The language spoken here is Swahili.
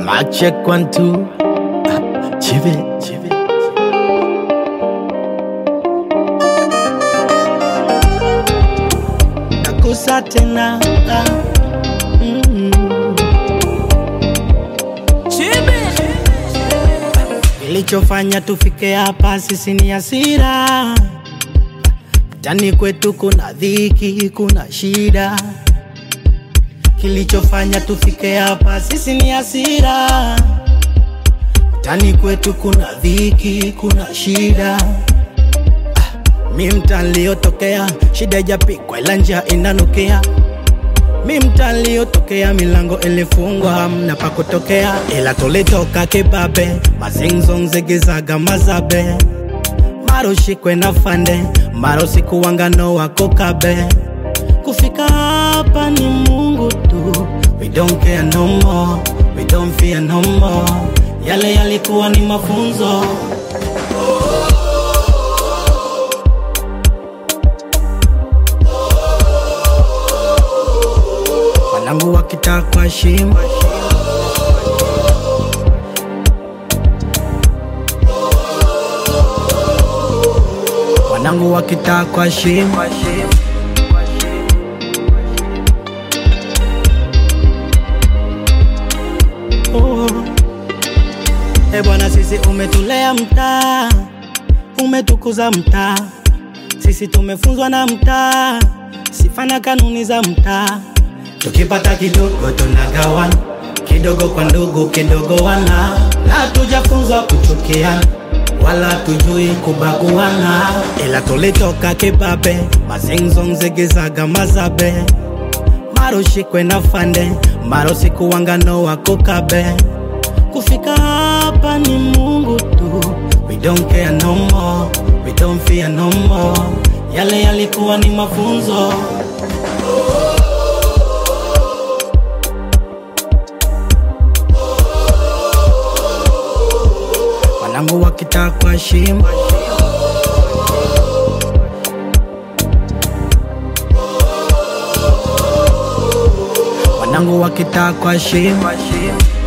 Mic check one two. Ah, Chive, chive. Nakusa tena. ah, mm. Kilichofanya tufike hapa sisi ni hasira. Mtani kwetu kuna dhiki, kuna shida. Kilichofanya tufike hapa sisi ni hasira. Mtani kwetu kuna dhiki, kuna shida. Ah, Mi mtaa niliotokea, shida ijapikwa ila njaa inanukia. Mi mtaa niliotokea, milango ilifungwa, hamna pa kutokea, ila tulitoka kibabe, mazinzo nzegezaga mazabe maro shikwe na fande maro sikuwangano wako kabe kufika hapa ni mungu tu we don't care no more we don't fear no more yale yalikuwa ni mafunzo wanangu wakitakwa shima wanangu wakitakwa shima oh. E bwana, sisi umetulea mtaa, umetukuza mtaa, sisi tumefunzwa na mtaa, sifa na kanuni za mtaa. Tukipata kidogo tunagawana, kidogo kwa ndugu, kidogo wana, na tujafunzwa kuchukiana wala tujui kubaguana, ila tulitoka kibabe, mazinzo nzegezaga mazabe maro shikwe na fande maro sikuwangano wako kabe kufika hapa ni mungu tu we don't care no more we don't fear no more yale yalikuwa ni mafunzo wanangu wakitakwa shima wanangu wakitakwa shima